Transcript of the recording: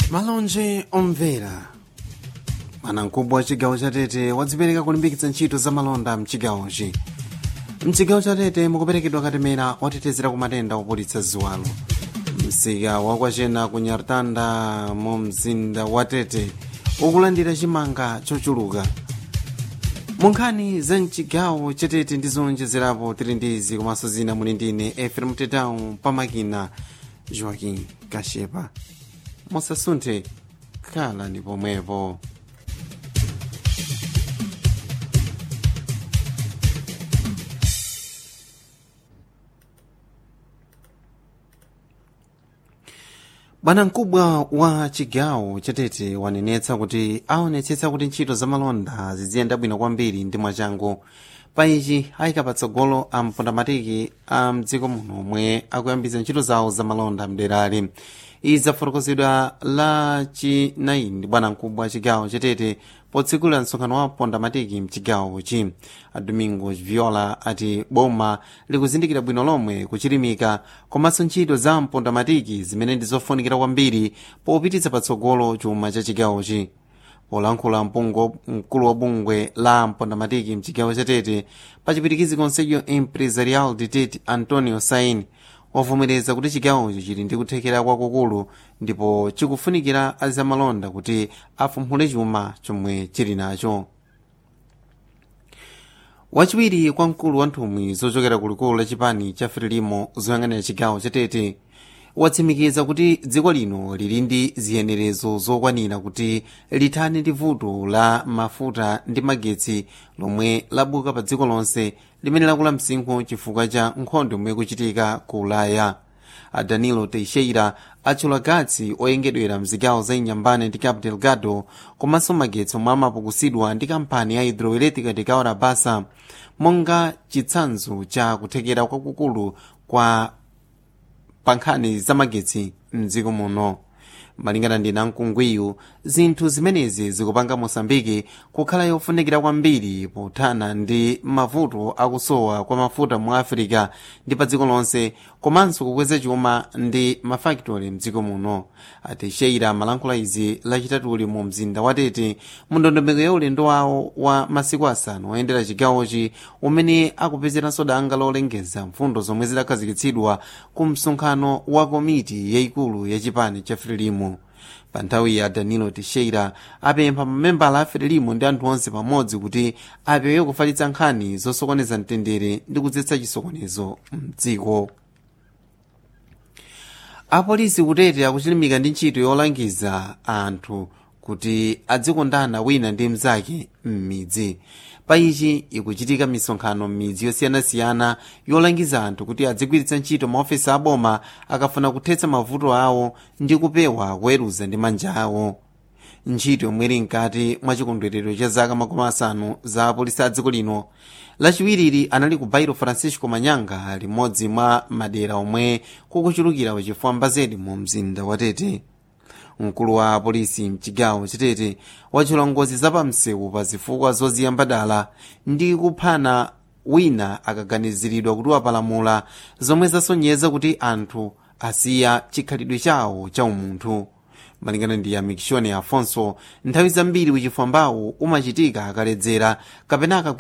malonje omvera bwanamkubwa wa chigawo cha tete wadzipereka kulimbikitsa ntchito za malonda mchigawochi mchigawo cha tete mukuperekedwa katemera otetezera ku matenda opulitsa ziwalo msika wakwachena ku nyartanda mu mzinda wa tete ukulandira chimanga chochuluka munkhani za mchigawo chatete ndi zonjezerapo tili ndizi komanso zina muli ndine efrem tetau pamakina joaquim kashepa musasunthe khala ndi pomwepo bwanamkubwa wa chigawo chatete wanenetsa kuti aonetsetsa kuti ntchito za malonda ziziyenda bwino kwambiri ndi mwachangu pa ichi ayika patsogolo a mpondamatiki a mdziko muno omwe akuyambitsa ntchito zawo za malonda mderali izi zafotokozedwa la chinayi ndi bwanamkubwa wa chigawo chatete potsekulira msonkhano wa mpondamatiki mchigawochi adomingo viola ati boma likuzindikira bwino lomwe kuchilimika komanso ntchito za mpondamatiki zimene ndi zofunikira kwambiri popititsa patsogolo chuma cha chigawochi polankhula mkulu wa bungwe la mpondamatiki mchigawo chatete pachipitikizi conselho empresarial de tete antonio sain wavomereza kuti chigawocho chili ndi kuthekera kwakukulu ndipo chikufunikira azamalonda kuti afumphule chuma chomwe chili nacho wachiwiri kwa mkulu wa nthumwi zochokera kulikulu la chipani cha frelimo zoyang'anira chigawo chatete watsimikiza kuti dziko lino lili ndi ziyenerezo zokwanira kuti lithane ndi vuto la mafuta ndi magetsi lomwe labuka pa dziko lonse limene lakula msinkhu chifukwa cha nkhondo imwe kuchitika ku ulaya a danilo teixeira atchula gatsi oyengedwera mzigawo za inyambane ndi cabo delgado komanso magetsi omwe amapukusidwa ndi kampani ya hidroelétrica de caora bassa monga chitsanzo cha kuthekera kwakukulu kwa pa nkhani za magetsi mdziko muno malingana ndi namkungwiyu zinthu zimenezi zikupanga mosambiki kukhala yofunikira kwambiri pothana ndi mavuto akusowa kwa mafuta mu afirika ndi pa dziko lonse komanso kukweza chuma ndi mafakitoli mdziko muno ateixeira amalankhula izi lachitatuli mu mzinda wa tete mu ndondomeko ya ulendo wawo wa masiku asanu oyendera chigawochi umene akupezeranso danga lolengeza mfundo zomwe zidakhazikitsidwa ku msonkhano wa komiti yayikulu ya chipani cha frelimo pa nthawi ya danilo teixeira apempha mamembala a frelimo ndi anthu onse pamodzi kuti apewe kufalitsa nkhani zosokoneza mtendere ndi kudzetsa chisokonezo mdziko apolisi kutete akuchilimika ndi ntchito yolangiza anthu kuti adzikondana wina ndi mnzake m'midzi pa ichi ikuchitika misonkhano m'midzi yosiyanasiyana yolangiza anthu kuti adzigwiritsa ntchito maofesi aboma akafuna kuthetsa mavuto awo ndi kupewa kuweruza ndi manja awo ntchito yomwe ili mkati mwa chikondwerero cha zaka makumi asanu za apolisi a dziko lino lachiwiriri anali ku bairo francisco manyanga limodzi mwa madera omwe kukuchulukira wachifwamba zedi mu mzinda wa tete mkulu wa apolisi mchigawo chatete wachula ngozi zapamsewu pa zifukwa zoziyamba dala ndi kuphana wina akaganiziridwa kuti wapalamula zomwe zasonyeza kuti anthu asiya chikhalidwe chawo cha umunthu malingana ndi amikishoni afonso nthawi zambiri uchifwambawo umachitika akaledzera kapena